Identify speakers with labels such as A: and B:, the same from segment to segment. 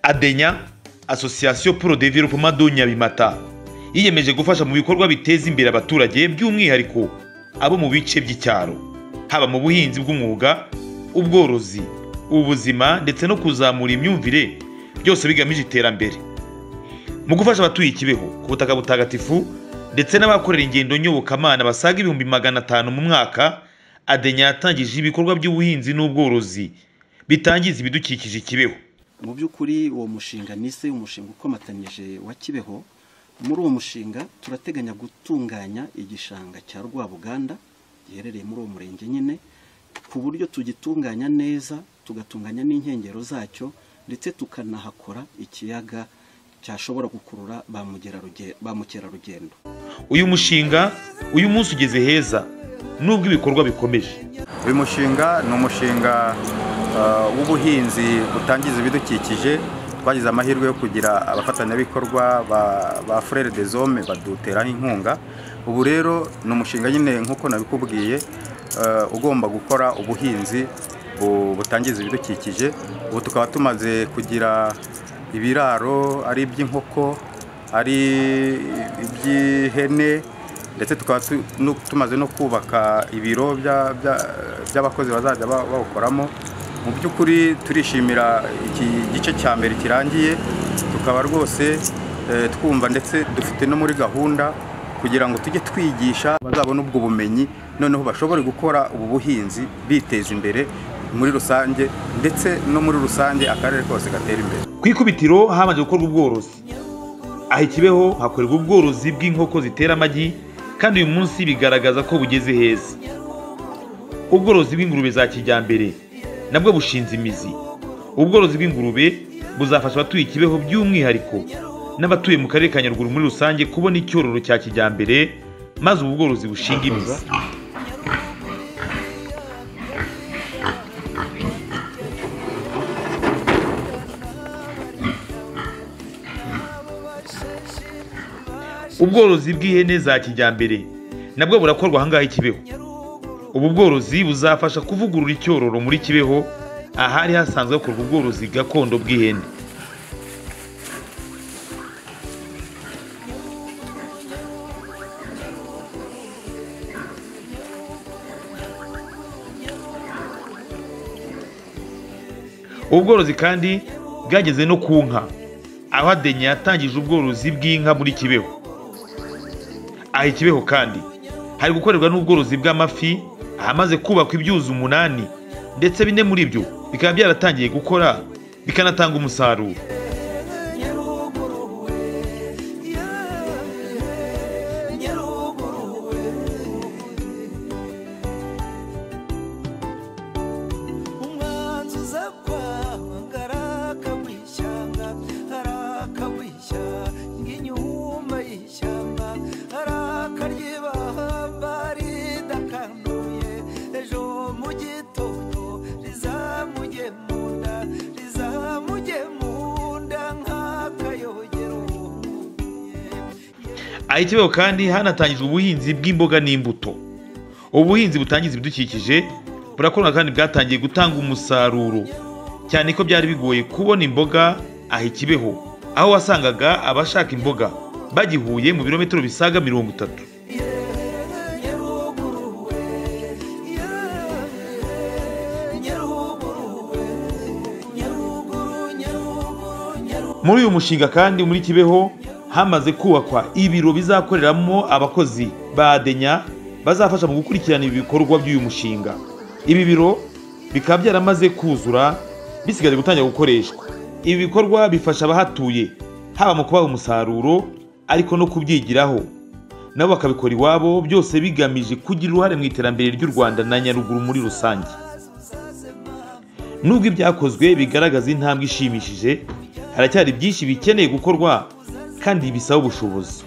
A: adenya asosiyasiyo poro developoma do nyabimata yiyemeje gufasha mu bikorwa biteza imbere abaturage by'umwihariko abo mu bice by'icyaro haba mu buhinzi bw'umwuga ubworozi ubuzima ndetse no kuzamura imyumvire byose bigamije iterambere mu gufasha abatuye ikibeho ku butaka butagatifu ndetse n'abakorera ingendo nyobokamana basaga ibihumbi magana atanu mu mwaka adenya yatangije ibikorwa by'ubuhinzi n'ubworozi bitangiza ibidukikije ikibeho
B: mu by'ukuri uwo mushinga ni ese umushinga ukomatanyije wa kibeho muri uwo mushinga turateganya gutunganya igishanga cya rwabuganda giherereye muri uwo murenge nyine ku buryo tugitunganya neza tugatunganya n'inkengero zacyo ndetse tukanahakora ikiyaga cyashobora gukurura ba mugeraruge- ba mukerarugendo
A: uyu mushinga uyu munsi ugeze heza nubwo ibikorwa bikomeje
C: uyu mushinga ni umushinga eh, w'ubuhinzi butangiza ibidukikije twagize amahirwe yo kugira abafatanyabikorwa ba- ba furere de zome baduteraho inkunga ubu rero ni umushinga nyine nk'uko nabikubwiye eh, ugomba gukora ubuhinzi bu- butangiza ibidukikije ubu tukaba tumaze kugira ibiraro ari iby'inkoko ari iby'ihene ndetse tukaba tu- nu- tumaze no kubaka ibiro bya- bya- by'abakozi bazajya ba- bawukoramo mu by'ukuri turishimira iki gice cya mbere kirangiye tukaba rwose eh, twumva ndetse dufite no muri gahunda kugira ngo tujye twigisha bazabone ubwo bumenyi noneho bashobore gukora ubu buhinzi biteza imbere muri rusange ndetse no muri rusange akarere kose gatera imbere
A: ku ikubitiro habanje gukorwa ubworozi aha ikibeho hakorerwa ubworozi bw'inkoko zitera amagi kandi uyu munsi bigaragaza ko bugeze heza ubworozi bw'ingurube za kijyambere nabwo bushinze imizi ubworozi bw'ingurube buzafasha abatuye ikibeho by'umwihariko n'abatuye mu karere ka nyaruguru muri rusange kubona icyororo cya kijyambere maze ubu bworozi bushinga imizi ubworozi bw'ihene za kijyambere nabwo burakorwa ahangaha i kibeho ubu bworozi buzafasha kuvugurura icyororo muri kibeho ahari hasanzwe hakorwa ubworozi gakondo bw'ihene ubu bworozi kandi bwageze no ku nka aho adenya yatangije ubworozi bw'inka muri kibeho aha ikibeho kandi hari gukorerwa n'ubworozi bw'amafi ahamaze kubakwa ibyuzi umunani ndetse bine muri byo bikaba byaratangiye gukora bikanatanga umusaruro
D: umwanzi uza kwanga arakamwishyanga arakamwishya ng'inyuma y'ishyamba arakaryibahamba ridakanduye ejo mu gitondo rizamujye mu nda rizamujye mu nda nk'akayogero
A: aha ikibeho kandi hanatangijwe ubuhinzi bw'imboga n'imbuto ubuhinzi butangiza ibidukikije burakorwa kandi bwatangiye gutanga umusaruro cyane ko byari bigoye kubona imboga aha ikibeho aho wasangaga abashaka imboga bagihuye mu birometero bisaga mirongo itatu
D: nyaruguruwe nyaruguruwe nyaruguru nyaruguru nyaruguru
A: muri uyu mushinga kandi muri kibeho hamaze kubakwa ibiro bizakoreramo abakozi ba adenya bazafasha mu gukurikirana ibikorwa by'uyu mushinga ibi biro bikaba byaramaze kuzura bisigaje gutangira gukoreshwa ibi bikorwa bifasha abahatuye haba mu kubaha umusaruro ariko no kubyigiraho nabo bakabikora iwabo byose bigamije kugira uruhare mu iterambere ry'u rwanda na nyaruguru muri rusange nubwo ibyakozwe bigaragaza intambwe ishimishije haracyari byinshi bikeneye gukorwa kandi bisaba ubushobozi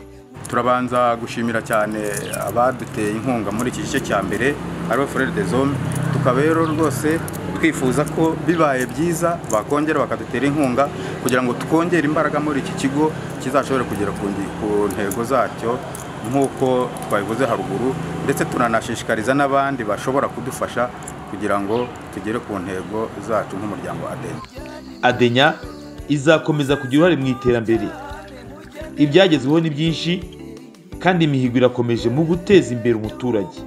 C: turabanza gushimira cyane abaduteye inkunga muri iki gice cya mbere ariwe furere de zone tukaba rero rwose twifuza ko bibaye byiza bakongera bakadutera inkunga kugira ngo twongere imbaraga muri iki kigo kizashobore kugera ku ngi- ku ntego zacyo nk'uko twabivuze haruguru ndetse turanashishikariza n'abandi bashobora kudufasha kugira ngo tugere ku ntego zacu nk'umuryango adeni
A: adenya izakomeza kugira uruhare mu iterambere ibyagezweho ni byinshi kandi imihigo irakomeje mu guteza imbere umuturage